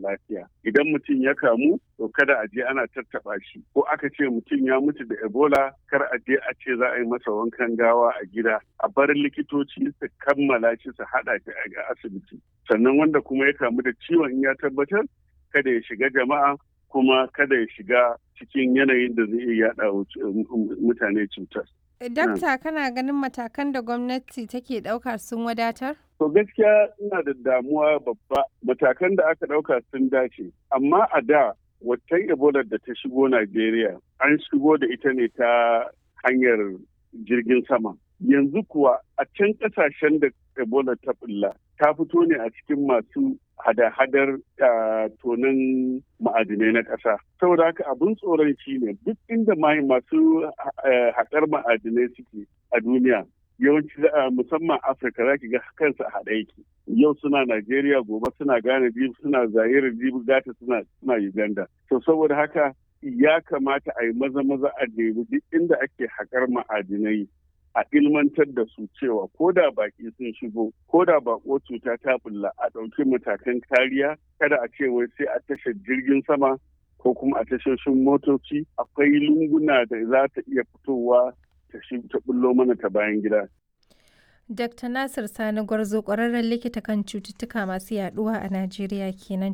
lafiya idan mutum ya kamu to kada a je ana tattaɓa shi ko aka ce mutum ya mutu da ebola kar a je a ce za a yi masa wankan gawa a gida a bar likitoci su kammala shi su haɗa shi a asibiti sannan wanda kuma ya kamu da ciwon in ya tabbatar kada ya shiga jama'a kuma kada ya shiga cikin yanayin da zai iya yaɗa mutane cutar. Dakta kana ganin matakan da gwamnati take ɗauka sun wadatar? To gaskiya ina da damuwa babba matakan da aka ɗauka sun dace amma a da watan ebola da ta shigo Najeriya an shigo da ita ne ta hanyar jirgin sama. Yanzu kuwa a can ƙasashen da ebola ta bulla ta fito ne a cikin masu hada-hadar tonin ma'adinai na ƙasa. Saboda haka abin tsoron shi ne duk inda masu haƙar ma'adinai suke a duniya yawanci musamman afirka za ki ga kansu a haɗe yake yau suna najeriya gobe suna ghana jibi suna zaire jibi gata suna suna uganda to saboda haka ya kamata a yi maza maza a nemi duk inda ake haƙar ma'adinai a ilmantar da su cewa ko da baki sun shigo ko da bako cuta ta bulla a ɗauki matakan kariya kada a ce wai sai a tashar jirgin sama ko kuma a tashoshin motoci akwai lunguna da za ta iya fitowa ta shi ta bullo mana ta bayan gida. Dr. Nasir Sani Gwarzo ƙwararren likita kan cututtuka masu yaduwa a Najeriya kenan